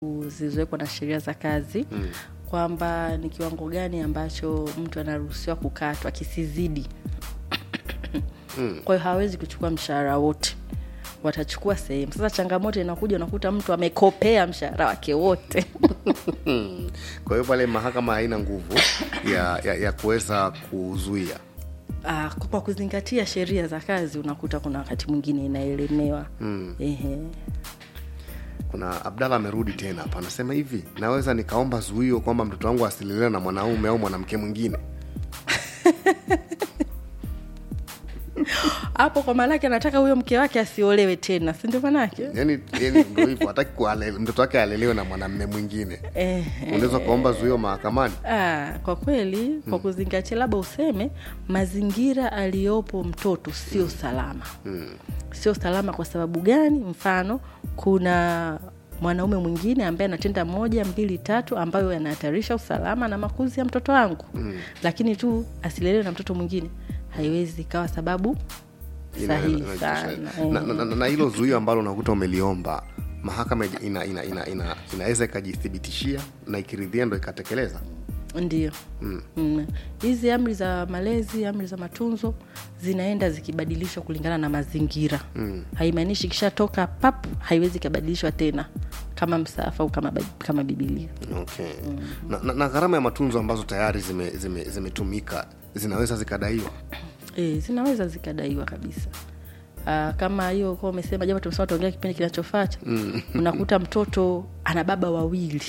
zilizowekwa na sheria za kazi Mm. kwamba ni kiwango gani ambacho mtu anaruhusiwa kukatwa kisizidi Mm. kwa hiyo hawezi kuchukua mshahara wote watachukua sehemu sasa changamoto inakuja unakuta mtu amekopea mshahara wake wote kwa hiyo pale mahakama haina nguvu ya, ya, ya kuweza kuzuia Ah, kwa kuzingatia sheria za kazi unakuta kuna wakati mwingine inaelemewa mm. Ehe. kuna abdalla amerudi tena hapa anasema hivi naweza nikaomba zuio kwamba mtoto wangu asilelewe na mwanaume au mwanamke mwingine hapo kwa maanake anataka huyo mke wake asiolewe tena si ndio manake yani yani ndo hivyo hataki kuale- mtoto wake alelewe na mwanamme mwingine Ehe. unaweza ukaomba zuio mahakamani Ah, kwa kweli kwa kuzingatia labda useme mazingira aliyopo mtoto sio salama mm. sio salama kwa sababu gani mfano kuna mwanaume mwingine ambaye anatenda moja mbili tatu ambayo yanahatarisha usalama na makuzi ya mtoto wangu Mm. lakini tu asilelewe na mtoto mwingine haiwezi ikawa sababu Ina- sahihi ina- sana na, na, na, na hilo zuio ambalo unakuta umeliomba mahakama ina, ina, ina, ina, inaweza ikajithibitishia na ikiridhia ndo ikatekeleza ndio mm. Mm. hizi amri za malezi amri za matunzo zinaenda zikibadilishwa kulingana na mazingira Mm. haimaanishi ikishatoka pap haiwezi ikabadilishwa tena kama msaafu au kama, ba- kama bibilia okay. na, na, na gharama ya matunzo ambazo tayari zimetumika zime, zimetumika zinaweza zikadaiwa e, zinaweza zikadaiwa kabisa Uh, kama hiyo kuwa umesema jambo tumesema tuongea kipindi kinachofuata mm. unakuta mtoto ana baba wawili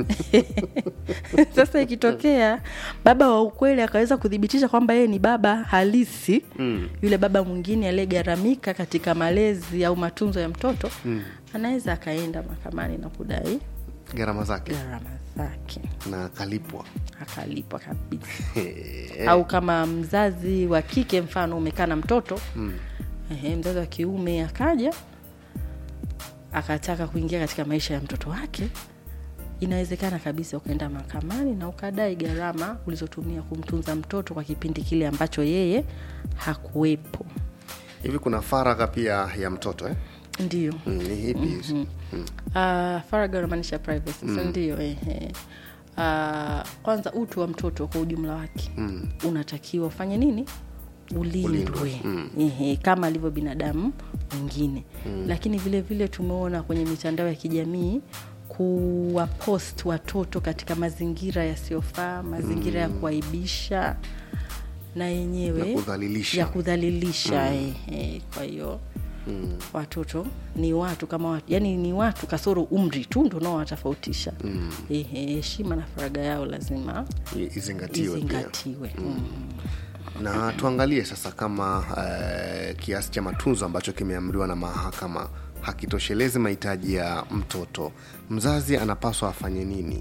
sasa ikitokea baba wa ukweli akaweza kuthibitisha kwamba yeye ni baba halisi mm. yule baba mwingine aliyegharamika katika malezi au matunzo ya mtoto Mm. anaweza akaenda mahakamani na kudai gharama zake gharama zake na akalipwa akalipwa kabisa au kama mzazi wa kike mfano umekaa na mtoto mm. ehe, mzazi wa kiume akaja akataka kuingia katika maisha ya mtoto wake inawezekana kabisa ukaenda mahakamani na ukadai gharama ulizotumia kumtunza mtoto kwa kipindi kile ambacho yeye hakuwepo hivi kuna faragha pia ya mtoto eh? ndio mm, ni hipi hizi mm. uh, faragha unamaanisha privacy mm. ndio ehe. Uh, kwanza utu wa mtoto kwa ujumla wake Mm. unatakiwa ufanye nini ulindwe Ulindwe, mm. Ehe, kama alivyo binadamu mwingine mm. lakini vile vile tumeona kwenye mitandao ya kijamii kuwapost watoto katika mazingira yasiyofaa mazingira ya kuaibisha na yenyewe Ya kudhalilisha. ya kudhalilisha ehe. kwa hiyo Mm. watoto ni watu kama watu yani ni watu kasoro umri tu ndo unaowatofautisha Mm. Ehe, heshima na faraga yao lazima I- izingatiwe pia izingatiwe mm. na tuangalie sasa kama uh, kiasi cha matunzo ambacho kimeamriwa na mahakama hakitoshelezi mahitaji ya mtoto mzazi anapaswa afanye nini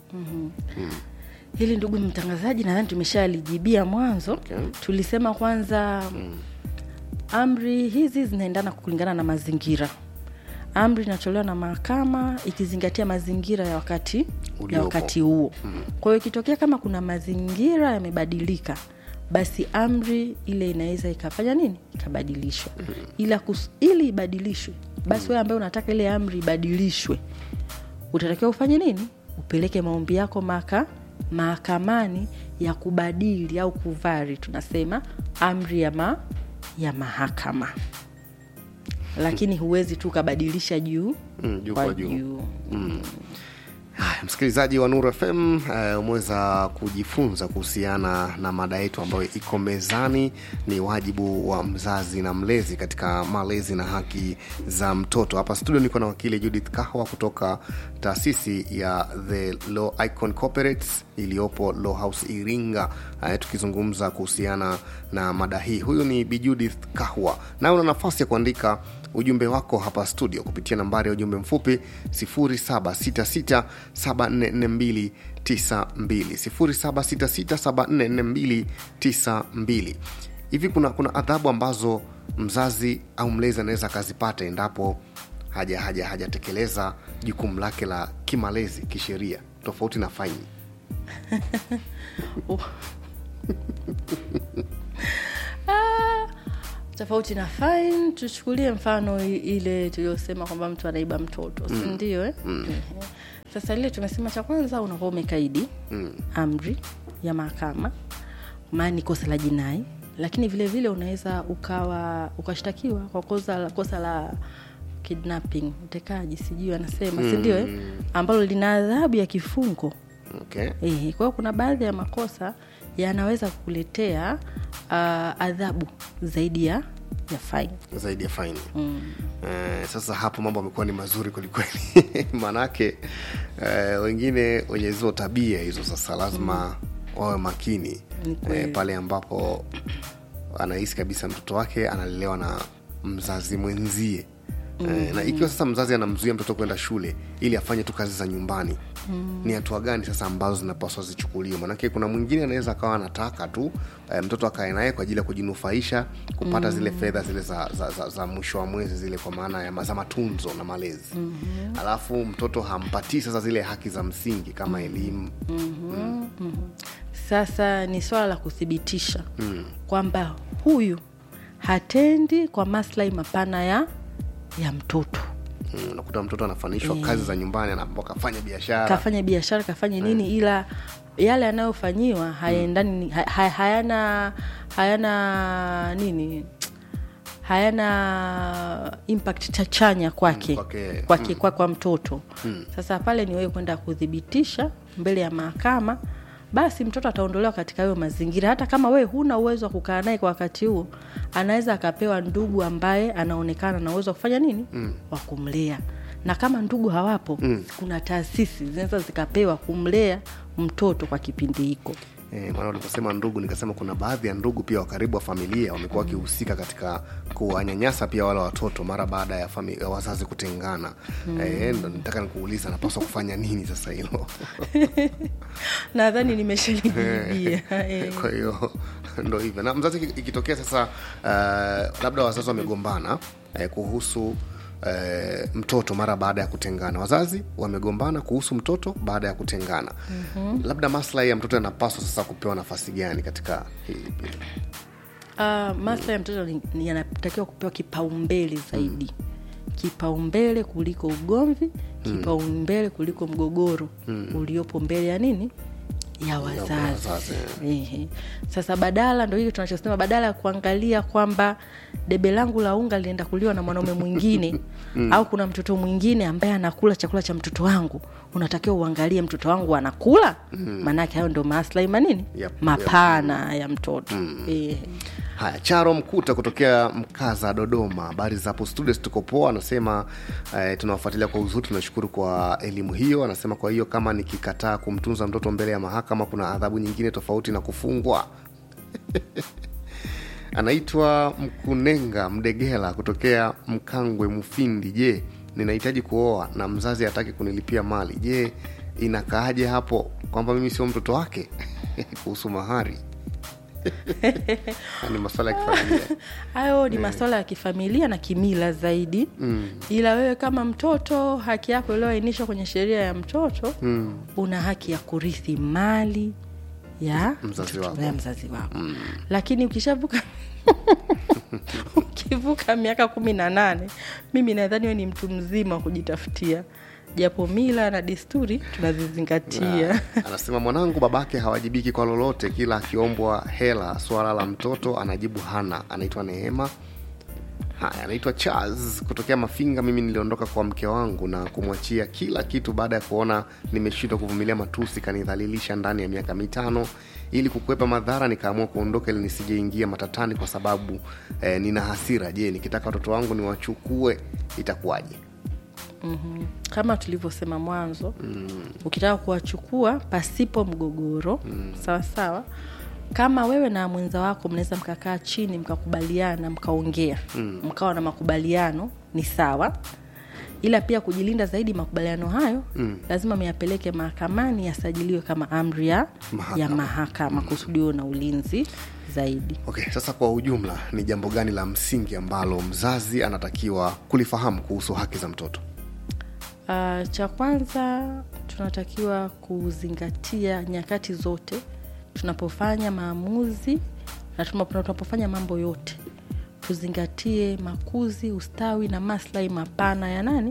hili ndugu mtangazaji nadhani tumeshalijibia mwanzo Okay. tulisema kwanza mm. amri hizi zinaendana kulingana na mazingira amri inatolewa na mahakama ikizingatia mazingira ya wakati ya Uliopo. wakati huo mm. kwa hiyo ikitokea kama kuna mazingira yamebadilika basi amri ile inaweza ikafanya nini ikabadilishwa mm. ila kus, ili ibadilishwe basi mm. wewe ambaye unataka ile amri ibadilishwe utatakiwa ufanye nini upeleke maombi yako maka mahakamani ya kubadili au kuvari tunasema amri ya, ma, ya mahakama lakini huwezi tu ukabadilisha juu Mm, juu kwa kwa juu. juu Haya, msikilizaji wa Nuru FM uh, umeweza kujifunza kuhusiana na mada yetu ambayo iko mezani, ni wajibu wa mzazi na mlezi katika malezi na haki za mtoto. Hapa studio niko na wakili Judith Kahwa kutoka taasisi ya The Law Icon Corporates iliyopo Law House Iringa, uh, tukizungumza kuhusiana na mada hii. Huyu ni Bi Judith Kahwa, nawe una nafasi ya kuandika ujumbe wako hapa studio kupitia nambari ya ujumbe mfupi 0766744292 0766744292 hivi kuna kuna adhabu ambazo mzazi au mlezi anaweza akazipata endapo haja haja hajatekeleza jukumu lake la kimalezi kisheria tofauti na faini Ah, tofauti na fine tuchukulie mfano i- ile tuliyosema kwamba mtu anaiba mtoto si ndio eh? Ehe. sasa lile tumesema cha kwanza unakuwa umekaidi mm. amri ya mahakama maana ni kosa la jinai lakini vile vile unaweza ukawa ukashtakiwa kwa kosa, la- kosa la kidnapping utekaji sijui anasema mm. sindio eh? ambalo lina adhabu ya kifungo okay. Ehe, kwa hiyo kuna baadhi ya makosa yanaweza kukuletea uh, adhabu zaidi ya ya faini zaidi ya faini mm. eh, sasa hapo mambo amekuwa ni mazuri kwelikweli maanake eh, wengine wenye hizo tabia hizo sasa lazima mm. wawe makini Ni kweli. eh, pale ambapo anahisi kabisa mtoto wake analelewa na mzazi mwenzie mm. na ikiwa sasa mzazi anamzuia mtoto kwenda shule ili afanye tu kazi za nyumbani mm. ni hatua gani sasa ambazo zinapaswa zichukuliwe manake kuna mwingine anaweza akawa anataka tu eh, mtoto akae naye kwa ajili ya kujinufaisha kupata mm. zile fedha zile za, za, za, za mwisho wa mwezi zile kwa maana ya ma- za matunzo na malezi mm-hmm. alafu mtoto hampatii sasa zile haki za msingi kama elimu sasa ni swala la kuthibitisha mm. kwamba huyu hatendi kwa maslahi mapana ya ya mtoto Mm, unakuta mtoto anafanishwa kazi za nyumbani anaambiwa kafanya biashara kafanya biashara kafanya nini ila yale yanayofanyiwa hayaendani ha, ha, hayana hayana nini hayana impact cha chanya kwake Mm, kwake. kwake kwa, kwa mtoto sasa pale ni wewe kwenda kuthibitisha mbele ya mahakama basi mtoto ataondolewa katika hayo mazingira hata kama wewe huna uwezo wa kukaa naye kwa wakati huo anaweza akapewa ndugu ambaye anaonekana na uwezo wa kufanya nini mm. wa kumlea na kama ndugu hawapo mm. kuna taasisi zinaweza zikapewa kumlea mtoto kwa kipindi hiko E, maana uliposema ndugu nikasema kuna baadhi ya ndugu pia wa karibu wa familia wamekuwa wakihusika katika kuwanyanyasa pia wale watoto mara baada ya, fami- ya wazazi kutengana mm. e, ndo nitaka nikuuliza napaswa kufanya nini sasa hilo nadhani nimeshalijibia Eh. kwa hiyo ndo hivyo na mzazi iki- ikitokea sasa uh, labda wazazi wamegombana eh, kuhusu Eh, mtoto mara baada ya kutengana wazazi wamegombana kuhusu mtoto baada ya kutengana mm-hmm. labda maslahi ya mtoto yanapaswa sasa kupewa nafasi gani katika hili pia Uh, maslahi ya mtoto ni- ni yanatakiwa kupewa kipaumbele zaidi kipaumbele kuliko ugomvi kipaumbele kuliko mgogoro uliopo mbele ya nini ya wazazi wazazi, Ehe. sasa badala ndo hili tunachosema badala ya kuangalia kwamba debe langu la unga linaenda kuliwa na mwanaume mwingine au kuna mtoto mwingine ambaye anakula chakula cha mtoto wangu unatakiwa uangalie mtoto wangu anakula maanake hayo ndo maslahi manini Yep, mapana ya mtoto Ehe. haya charo mkuta kutokea mkaza dodoma habari za hapo studios tuko poa anasema eh, tunawafuatilia kwa uzuri tunashukuru kwa elimu hiyo anasema kwa hiyo kama nikikataa kumtunza mtoto mbele ya mahakama kuna adhabu nyingine tofauti na kufungwa anaitwa mkunenga mdegela kutokea mkangwe mufindi je ninahitaji kuoa na mzazi hataki kunilipia mali je inakaaje hapo kwamba mimi sio mtoto wake kuhusu mahari ni maswala ya kifamilia hayo ni masuala ya kifamilia na kimila zaidi mm. ila wewe kama mtoto haki yako iliyoainishwa kwenye sheria ya mtoto mm. una haki ya kurithi mali ya Mzazi mtoto- wako. ya mzazi wako mm. lakini ukishavuka ukivuka miaka kumi na nane mimi nadhani we ni mtu mzima wa kujitafutia japo mila na desturi tunazizingatia anasema mwanangu babake hawajibiki kwa lolote kila akiombwa hela swala la mtoto anajibu hana anaitwa neema haya anaitwa charles kutokea mafinga mimi niliondoka kwa mke wangu na kumwachia kila kitu baada ya kuona nimeshindwa kuvumilia matusi kanidhalilisha ndani ya miaka mitano ili kukwepa madhara nikaamua kuondoka ili nisijeingia matatani kwa sababu eh, nina hasira je nikitaka watoto wangu niwachukue itakuwaje mm-hmm. kama tulivyosema mwanzo mm. ukitaka kuwachukua pasipo mgogoro mm. sawa sawa kama wewe na mwenza wako mnaweza mkakaa chini mkakubaliana mkaongea mm. mkawa na makubaliano ni sawa ila pia kujilinda zaidi makubaliano hayo mm. lazima myapeleke mahakamani yasajiliwe kama amri ya Mahakama. ya mahakama kusudiwe na ulinzi zaidi okay sasa kwa ujumla ni jambo gani la msingi ambalo mzazi anatakiwa kulifahamu kuhusu haki za mtoto Uh, cha kwanza tunatakiwa kuzingatia nyakati zote tunapofanya maamuzi na tunapo- tunapofanya mambo yote tuzingatie makuzi ustawi na maslahi mapana ya nani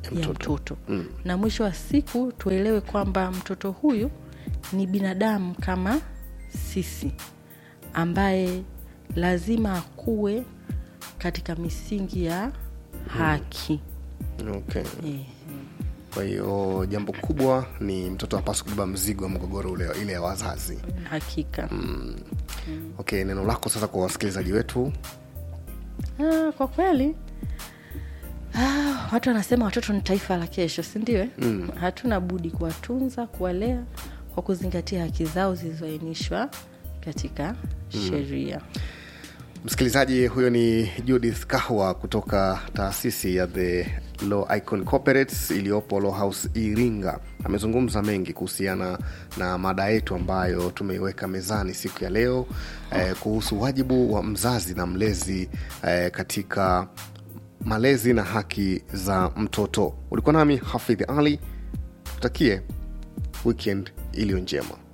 ya mtoto mm. na mwisho wa siku tuelewe kwamba mtoto huyu ni binadamu kama sisi ambaye lazima akuwe katika misingi ya haki okay. eh. kwa hiyo jambo kubwa ni mtoto apaswa kubeba mzigo wa mgogoro ule ile ya wazazi hakika mm. okay neno lako sasa kwa wasikilizaji wetu ah, kwa kweli ah, watu wanasema watoto ni taifa la kesho sindio mm. hatuna budi kuwatunza kuwalea kwa kuzingatia haki zao zilizoainishwa katika mm. sheria msikilizaji huyo ni judith kahwa kutoka taasisi ya the law icon corporates iliyopo law house iringa amezungumza mengi kuhusiana na mada yetu ambayo tumeiweka mezani siku ya leo eh, kuhusu wajibu wa mzazi na mlezi eh, katika malezi na haki za mtoto ulikuwa nami hafidh ali tutakie weekend iliyo njema